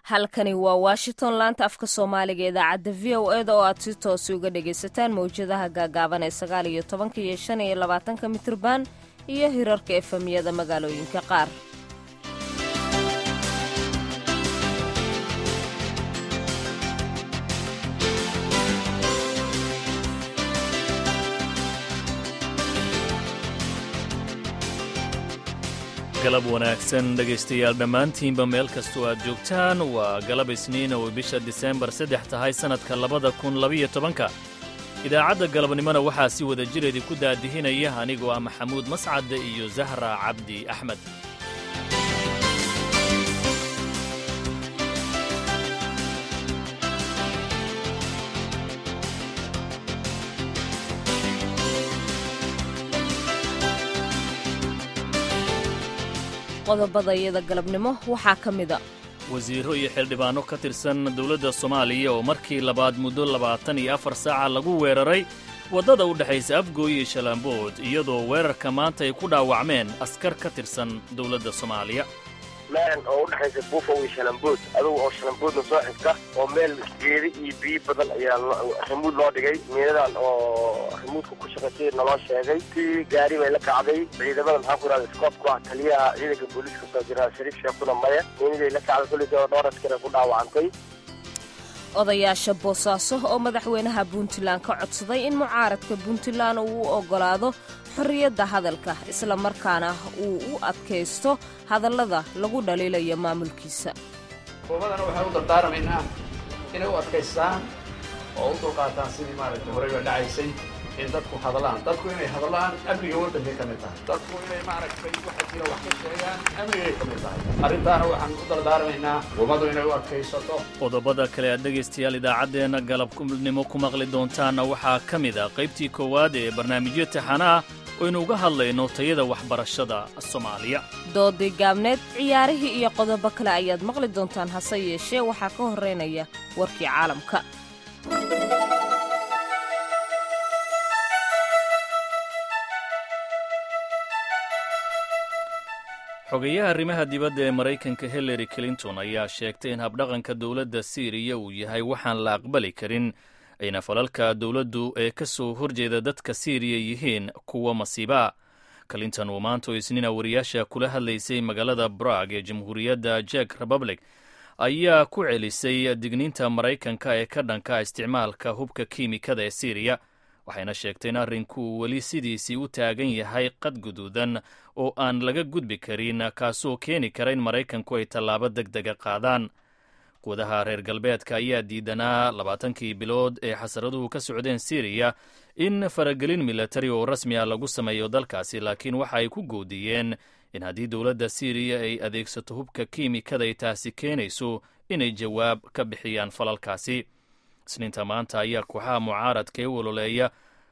halkani waa washington laanta afka soomaaliga idaacadda v o eda oo aad si toosi uga dhagaysataan mawjadaha gaagaaban ee sagaal iyo tobanka iyo shan iyo labaatanka mitirban iyo hirarka efemiyada magaalooyinka qaar galab wanaagsan dhegaystayaal dhammaantiinba meel kastoo aad joogtaan waa galab isniin oo bisha diseembar saddex tahay sannadka labada kun labiyo tobanka idaacadda galabnimona waxaa si wada jireedii ku daadihinaya anigoo ah maxamuud mascadde iyo zahra cabdi axmed qodobada iyada galabnimo waxaa ka mida wasiirro iyo xildhibaanno ka tirsan dowladda soomaaliya oo markii labaad muddo labaatan iyo afar saaca lagu weeraray waddada u dhexaysa afgooy iyo shalaambood iyadoo weerarka maanta ay ku dhaawacmeen askar ka tirsan dowladda soomaaliya meel oo u dhexaysa buufow iyo shalambood adugu oo shalamboodna soo xigta oo meel geedi iyo biyo badan ayaa rimuud loo dhigay miinadan oo rimuudka ku shaqaysay naloo sheegay tii gaari bay la kacday ciidamada maxaa ku ihahda scoobku ah taliyaha ciidanka booliiska soo jira shariif sheekuna maya miinaday la kacday kulliga oo dhowr askare ku dhaawacantay odayaasha boosaaso oo madaxweynaha puntland ka codsaday in mucaaradka puntland uu u oggolaado xorriyadda hadalka isla markaana uu u adkaysto hadallada lagu dhaliilayo maamulkiisa xukuumadana waxaan u dardaaramaynaa inay u adkaystaan oo u dulqaataan sidii maaragtay horeyba dhacaysay in dadku hadlaan dadku inay hadlaan amniga waddankay ka mid tahay dadku inay maaragtay waxa jira wax ka sheegaan amnigay ka mid tahay arrintaana waxaan u dardaaramaynaa xukuumaddu inay u adkaysato qodobada kale aad dhegaystayaal idaacaddeenna galabnimo ku maqli doontaanna waxaa ka mid a qaybtii koowaad ee barnaamijyo taxana ah oo aynu uga hadlayno tayada waxbarashada soomaaliya doodii gaabneed ciyaarihii iyo qodobo kale ayaad maqli doontaan hase yeeshee waxaa ka horraynaya warkii caalamka xogeyaha arrimaha dibadda ee maraykanka hillary clinton ayaa sheegtay in habdhaqanka dowladda siiriya uu yahay waxaan la aqbali karin ayna falalka dowladdu ee ka soo horjeeda dadka siiriya yihiin kuwa masiiba clinton uu maanta oo isniina wariyaasha kula hadlaysay magaalada brag ee jamhuuriyadda jek republic ayaa ku celisay digniinta maraykanka ee ka dhanka isticmaalka hubka kiimikada ee siiriya waxayna sheegtay in arrinku weli sidiisii u taagan yahay qad guduudan oo aan laga gudbi karin kaasoo keeni kara in maraykanku ay tallaabo deg dega qaadaan gudaha reer galbeedka ayaa diidanaa labaatankii bilood ee xasaraduhu ka socdeen siiriya in faragelin milatari oo rasmi ah lagu sameeyo dalkaasi laakiin waxa ay ku goodiyeen in haddii dowladda siiriya ay adeegsato hubka kiimikada ay taasi keenayso inay jawaab ka bixiyaan falalkaasi isniinta maanta ayaa kooxaha mucaaradka ee ololeeya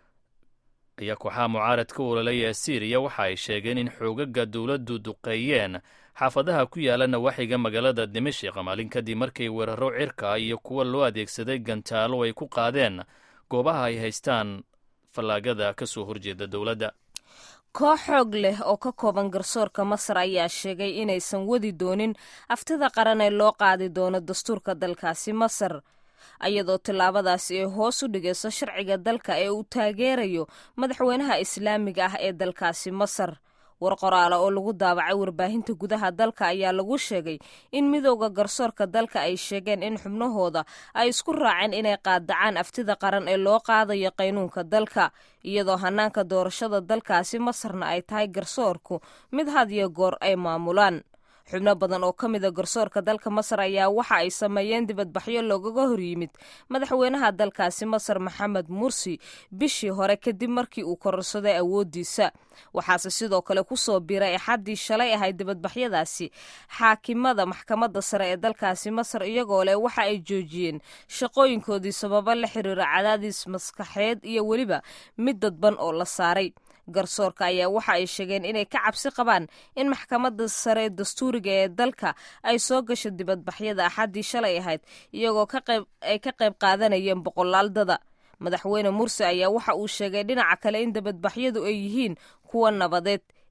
ayaa kooxaha mucaaradka u ololeeya ee siiriya waxa ay sheegeen in xoogaga dowladdu duqeeyeen xaafadaha ku yaala nawaaxiga magaalada dimashik maalin kadib markay weeraro cirka iyo kuwa loo adeegsaday gantaalo ay ku qaadeen goobaha ay haystaan fallaagada ka soo horjeeda dowladda koox xoog leh oo ka kooban garsoorka masar ayaa sheegay inaysan wadi doonin aftida qaran ee loo qaadi doono dastuurka dalkaasi masar ayadoo tillaabadaasi ay hoos u dhigayso sharciga dalka ee uu taageerayo madaxweynaha islaamiga ah ee dalkaasi masar war qoraale oo lagu daabacay warbaahinta gudaha dalka ayaa lagu sheegay in midowda garsoorka dalka ay sheegeen in xubnahooda ay isku raaceen inay qaadacaan aftida qaran ee loo qaadayo qaynuunka dalka iyadoo hanaanka doorashada dalkaasi masarna ay tahay garsoorku mid had iyo goor ay maamulaan xubno badan oo ka mida garsoorka dalka masar ayaa waxa ay sameeyeen dibadbaxyo loogaga hor yimid madaxweynaha dalkaasi masar maxamed mursi bishii hore kadib markii uu kororsaday awooddiisa waxaase sidoo kale kusoo biiray axaddii shalay ahayd dibadbaxyadaasi xaakimada maxkamadda sare ee dalkaasi masar iyagoo leh waxa ay joojiyeen shaqooyinkoodii sababo la xiriira cadaadis maskaxeed iyo weliba mid dadban oo la saaray garsoorka ayaa waxa ay sheegeen inay ka cabsi qabaan in maxkamadda sare dastuuriga ee dalka ay soo gasho dibadbaxyada axaddii shalay ahayd iyagoo ay ka qayb qaadanayeen boqolaaldada madaxweyne mursi ayaa waxa uu sheegay dhinaca kale in dibadbaxyadu ay yihiin kuwa nabadeed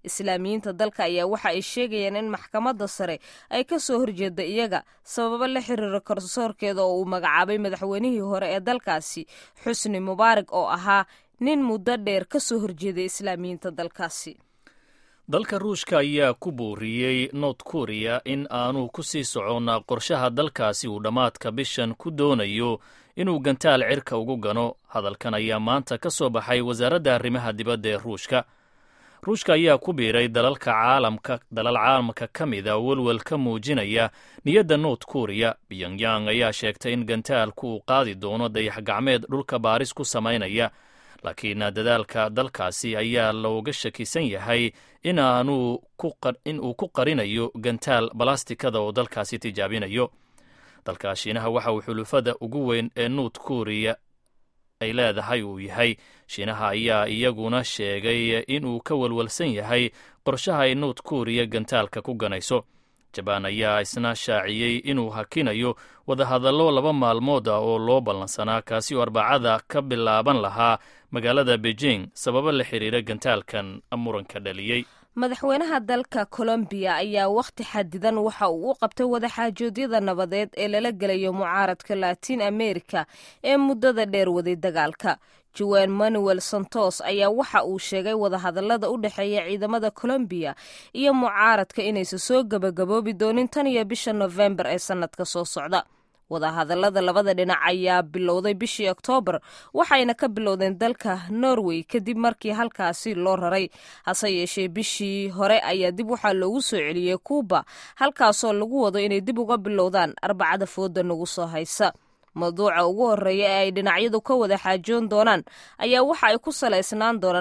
islaamiyiinta dalka ayaa waxa ay sheegayaan in maxkamadda sare ay ka soo horjeeda iyaga sababo la xiriira garsoorkeeda oo uu magacaabay madaxweynihii hore ee dalkaasi xusni mubaarak oo ahaa nin muddo dheer ka soo horjeeday islaamiyiinta dalkaasi dalka ruushka ayaa ku booriyey north korea in aanu ku sii soconnaa qorshaha dalkaasi uu dhammaadka bishan ku doonayo inuu gantaal cirka ugu gano hadalkan ayaa maanta ka soo baxay wasaaradda arrimaha dibadda ee ruushka ruushka ayaa ku biiray dalalka caalamka dalal caalamka ka mida welwel ka muujinaya niyadda north korea pyongyang ayaa sheegtay in gantaalku uu qaadi doono dayax gacmeed dhulka baaris ku samaynaya laakiin dadaalka dalkaasi ayaa looga shakisan yahay inaanu in uu ku qarinayo gantaal balastikada oo dalkaasi tijaabinayo dalka shiinaha waxa uu xulufada ugu weyn ee north korea ay leedahay uu yahay shiinaha ayaa iyaguna sheegay inuu ka walwalsan yahay qorshaha ay north korea gantaalka ku ganayso jabaan ayaa isna shaaciyey inuu hakinayo wadahadallo laba maalmood ah oo loo ballansanaa kaasi oo arbacada ka bilaaban lahaa magaalada beijing sababo la xiriira gantaalkan muranka dhaliyey madaxweynaha dalka colombiya ayaa wakhti xadidan waxa uu u qabtay wadaxaajoodyada nabadeed ee lala gelayo mucaaradka latiin america ee muddada dheer waday dagaalka juan manuel santos ayaa waxa uu sheegay wadahadallada u dhexeeya ciidamada colombiya iyo mucaaradka inaysan soo gebagaboobi doonin tan iyo bisha nofembar ee sannadka soo socda wadahadallada labada dhinac ayaa bilowday bishii oktoobar waxayna ka bilowdeen dalka norway kadib markii halkaasi loo raray hase yeeshee bishii hore ayaa dib waxaa loogu soo celiyey kuuba halkaasoo lagu wado inay dib uga bilowdaan arbacada fooda nagu soo haysa mawduuca ugu horreeya ee ay dhinacyadu ka wada xaajoon doonaan ayaa waxa ay ku salaysnaan doonaan